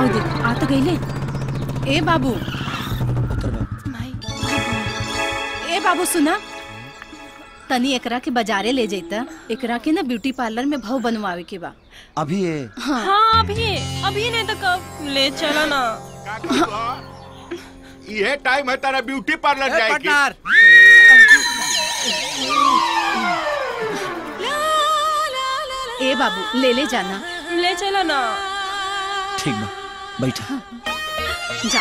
आओ देख आ तो गईले ए बाबू ए बाबू सुना तनी एकरा के बाजारे ले जैता एकरा के ना ब्यूटी पार्लर में भाव बनवावे के बा अभी ये हाँ अभी अभी नहीं तो कब ले चला ना ये टाइम है तारा ब्यूटी पार्लर जाएगी ए बाबू ले ले जाना ले चला ना ठीक बा बैठा जा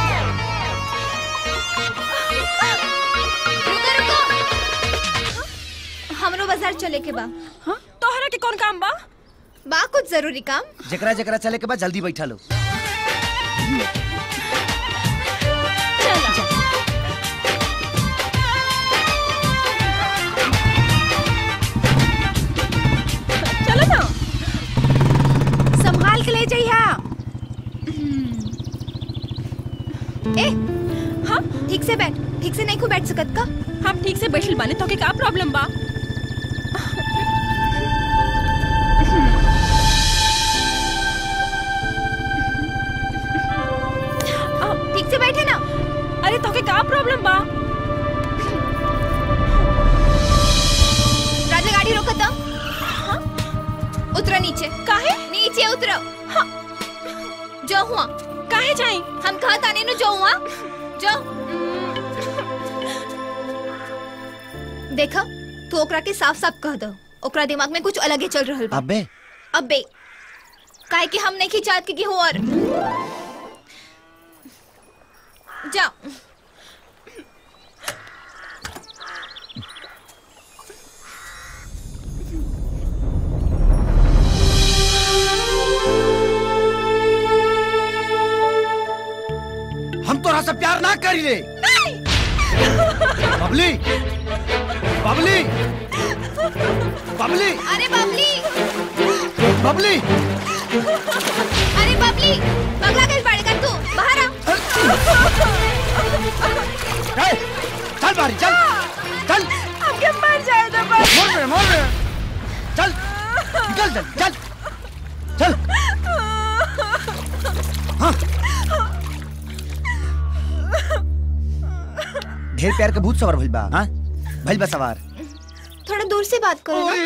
हमरो बाजार चले के बा तोहरा के कौन काम बा बा कुछ जरूरी काम जकरा जकरा चले के बाद जल्दी बैठा लो चलो ना संभाल के ले जइहा ए हाँ ठीक से बैठ ठीक से नहीं को बैठ सकत का हम ठीक से बैठल बाने तो के का प्रॉब्लम बा ठीक से बैठे ना अरे तो के का प्रॉब्लम बा राजा गाड़ी रोको तो हाँ? उतरो नीचे काहे नीचे उतरो हाँ। जो हुआ काहे जाई हम कहा ताने नु जो हुआ जो देखा तू ओकरा के साफ साफ कह दो ओकरा दिमाग में कुछ अलग ही चल रहल बा अबे अबे काहे कि हम नहीं खिंचात के हो और जाओ हम तोरा से प्यार ना करी रे बबली बबली बबली अरे बबली बबली अरे बबली पगला कैसे बाड़े कर तू बाहर आ ए, चल बारी चल चल हमके मर जाए तो बस मोर रे मोर रे चल निकल चल चल चल हाँ ढेर प्यार के भूत सवार भइल बा हाँ भइल बा सवार थोड़ा दूर से बात करो ना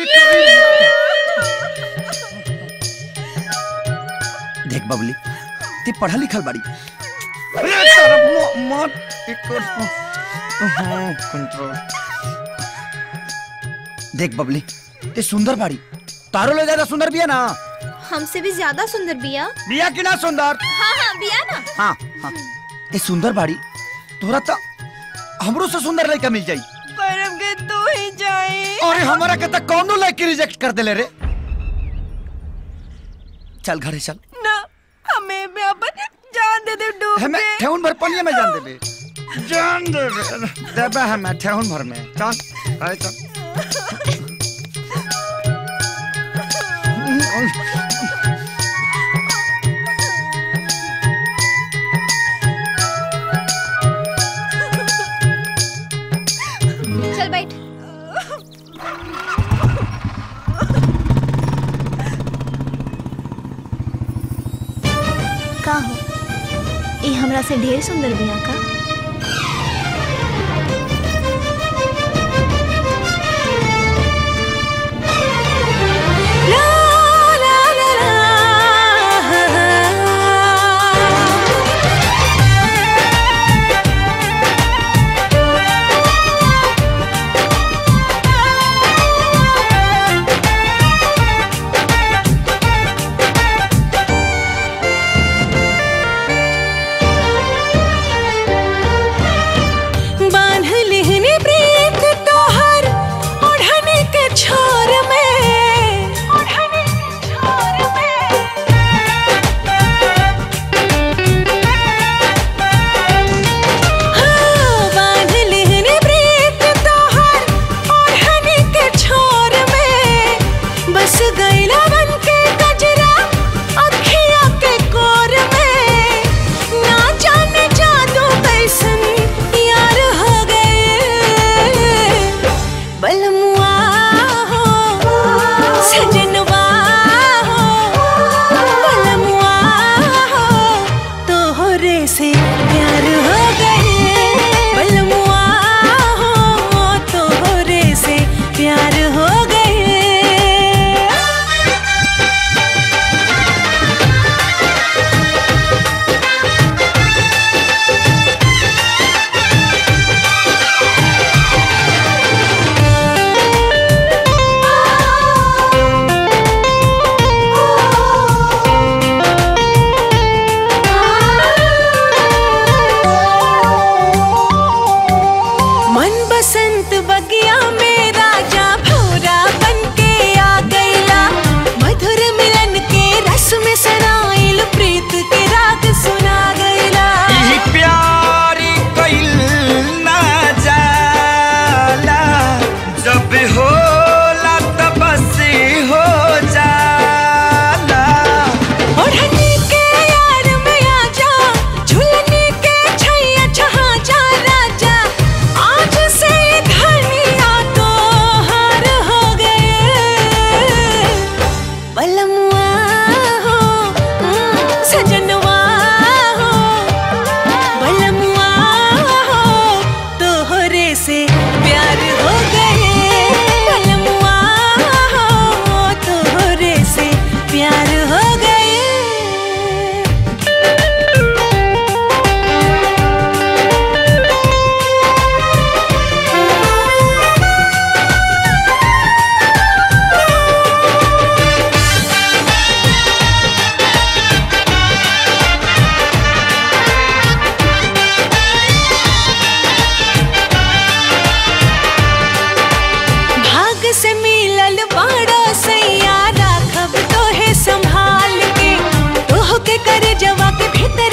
देख बबली ते पढ़ल लिखल बाड़ी अरे तारा मो- मौत एक हाँ, कंट्रोल देख बबली ते सुंदर बाड़ी तारो ले ज्यादा सुंदर बिया ना हमसे भी ज्यादा सुंदर बिया बिया कि ना सुंदर हाँ हाँ बिया ना हाँ हाँ ते सुंदर बाड़ी तोरा तो हमरो से सुंदर लड़का मिल जाई पर हमके तू ही जाई अरे हमारा के तक कौनो लड़की रिजेक्ट कर देले रे चल घरे चल ना हमें भी अपन जान दे दे डूब हमें के ठेहुन भर पनिया में जान देबे जान देबे देबे हमें ठेहुन भर में चल अरे चल चल बैठ का हो ये हमरा से ढेर सुंदर बिया का बांध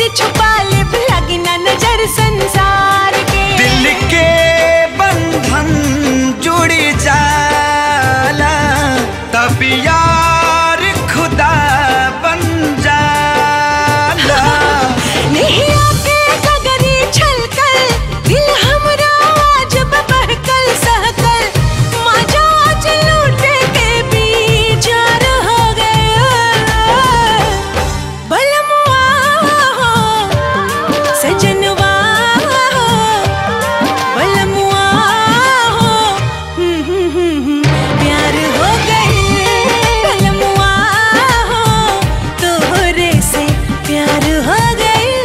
छुपा ले लगी ना नजर संसार के दिल के बंधन जुड़ जाला तब यार खुदा बन जाला नहीं आके गगरी छलकल दिल हमरा जब बहकल सहकल मजा आज लूटे के बीचार हो गया बलमुआ हो सजनवा हो बलमुआ हो हम्म, हम्म, हम्म, हम्म, प्यार हो गए बलमुआ हो तोहरे से प्यार हो गए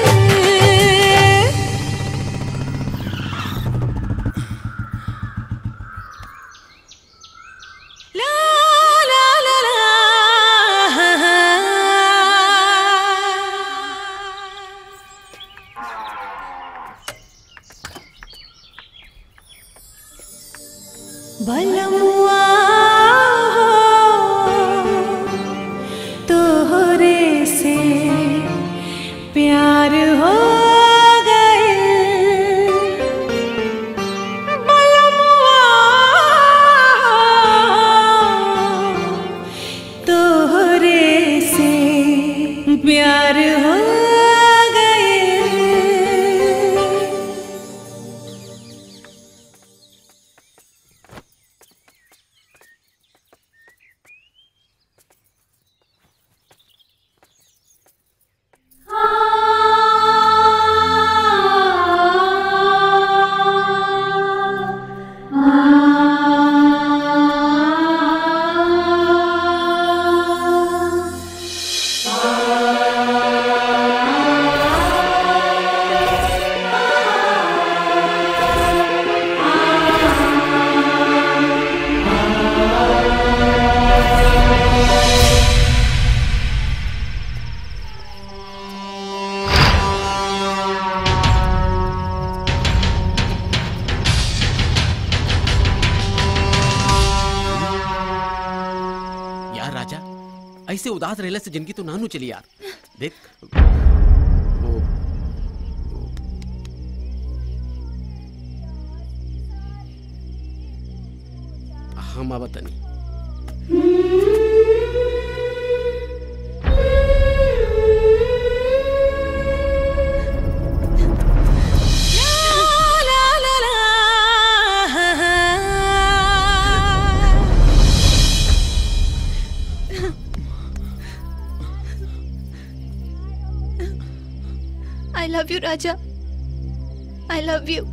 ला ला ला ला बलमुआ तोहरे से प्यार हो गए बलमुआ तोहरे से प्यार हो गए यार राजा ऐसे उदास रहने से जिंदगी तो नानू चली यार देख वो हम अब तनी ला ला ला आई लव यू राजा आई लव यू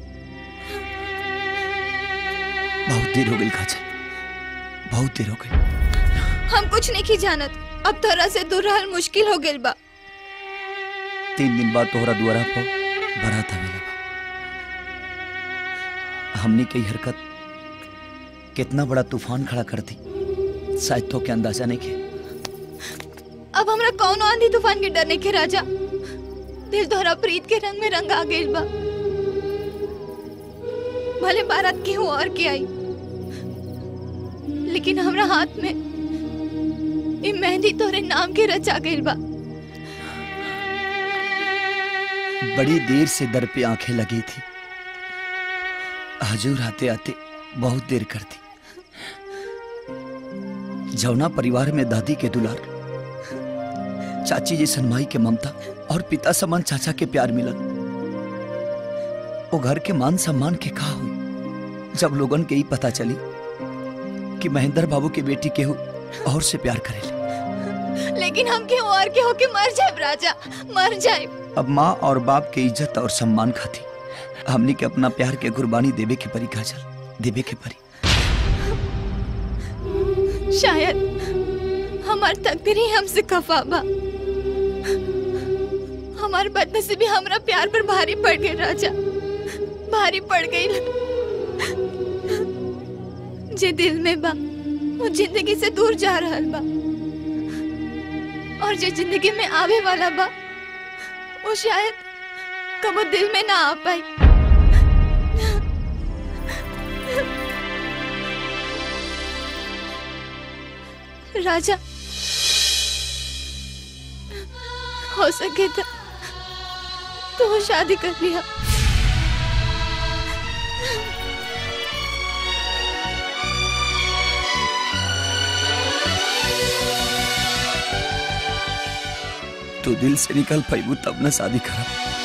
बहुत देर हो गई काजल बहुत देर हो गई हम कुछ नहीं की जानत अब तोरा से दूर रहल मुश्किल हो गइल बा तीन दिन बाद तोहरा दुआरा पर बारात आवेला बा हमने की हरकत कितना बड़ा तूफान खड़ा कर दी शायद तो के अंदाजा नहीं के अब हमरा कौन आंधी तूफान के डरने के राजा दिल तोहरा प्रीत के रंग में रंग आ गइल बा भले बारात के हो और के आई लेकिन हमरा हाथ में ई मेहंदी तोरे नाम के रचा गइल बा बड़ी देर से दर पे आंखें लगी थी हजूर आते आते बहुत देर कर दी जौना परिवार में दादी के दुलार चाची जैसन माई के ममता और पिता समान चाचा के प्यार मिलल वो घर के मान सम्मान के कहा हुई जब लोगन के ही पता चली कि महेंद्र बाबू की बेटी केहू और से प्यार करेले लेकिन हम के और के होके मर जाए राजा मर जाए अब माँ और बाप के इज्जत और सम्मान खाती हमनी के अपना प्यार के कुर्बानी देवे के परी काजल देवे के परी शायद हमार तकदीर ही हमसे खफा बा हमार बदनसीबी हमरा प्यार पर भारी पड़ गई राजा भारी पड़ गई जे दिल में बा वो जिंदगी से दूर जा रहल बा और जो जिंदगी में आवे वाला बा वो शायद कबो दिल में ना आ पाई राजा हो सके तो तू शादी कर लिया तू दिल से निकल पैबू तब न शादी करा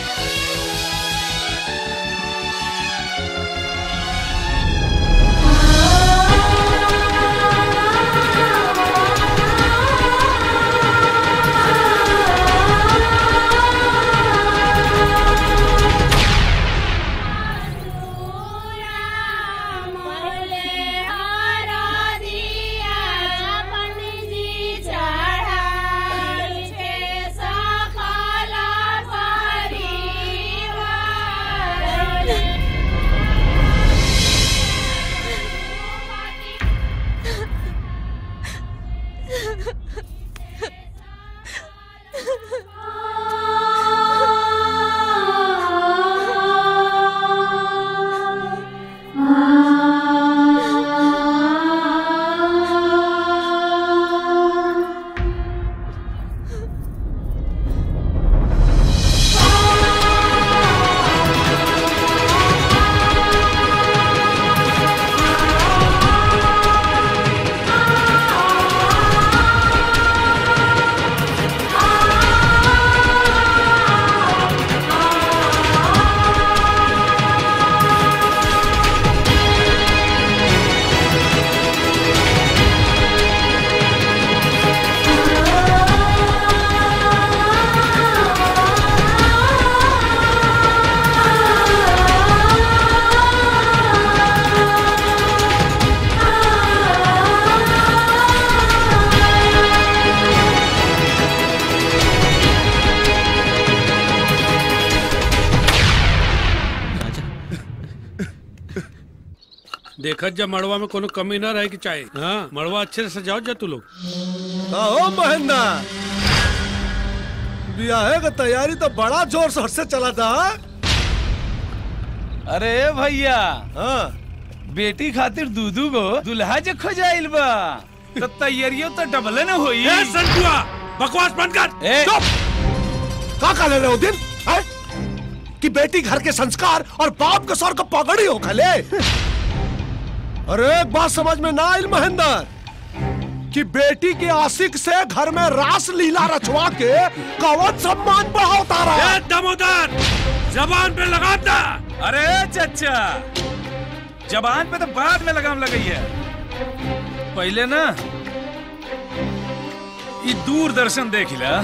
देखत जब मड़वा में कोनो कमी ना रहे की चाहे हाँ मड़वा अच्छे से सजाओ जा तू लोग ओ महेंद्र ब्याह का तैयारी तो बड़ा जोर शोर से चला था हाँ? अरे भैया हाँ बेटी खातिर दूधू गो दुल्हा जे खोजाइल बा तो तैयारियों तो डबल न होई ए संतुआ बकवास बंद कर ए, का का ले रहे हो दिन है? कि बेटी घर के संस्कार और बाप के सर को पगड़ी हो खले अरे एक बात समझ में ना आई महेंद्र कि बेटी के आशिक से घर में रास लीला रचवा के कवच सम्मान बढ़ा उतारा ए दमोदर जबान पे लगाता अरे चचा जबान पे तो बाद में लगाम लगाई है पहले ना ये दूरदर्शन देख ला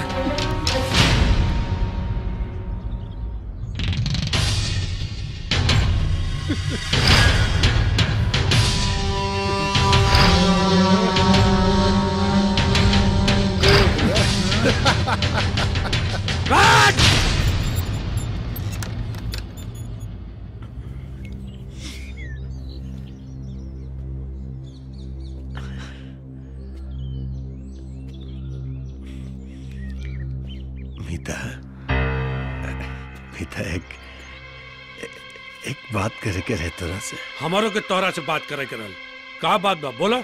मीता मीता एक एक बात करे के रहे तोरा से हमारो के तोहरा से बात करे करल का बात बा बोला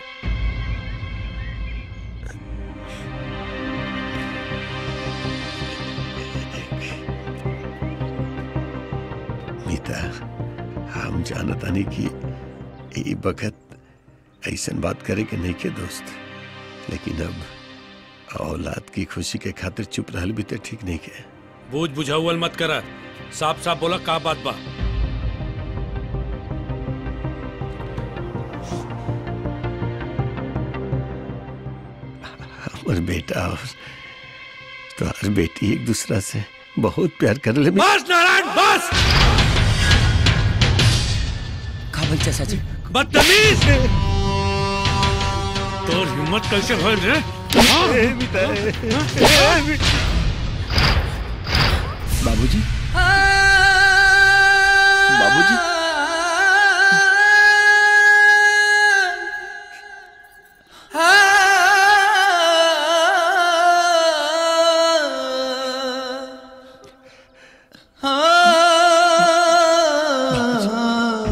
मीता हम जानतानी कि ई बखत ऐसन बात करे के नहीं के दोस्त लेकिन अब औलाद की खुशी के खातिर चुप रहल भी तो ठीक नहीं के बूझ बुझाउल मत करा साफ साफ बोला का बात बा हमर बेटा और तोहर बेटी एक दूसरा से बहुत प्यार कर ले बस नारायण बस का बोल चाचा जी बदतमीज तोर हिम्मत कैसे होल रे बाबूजी बाबूजी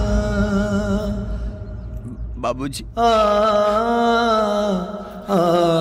बाबूजी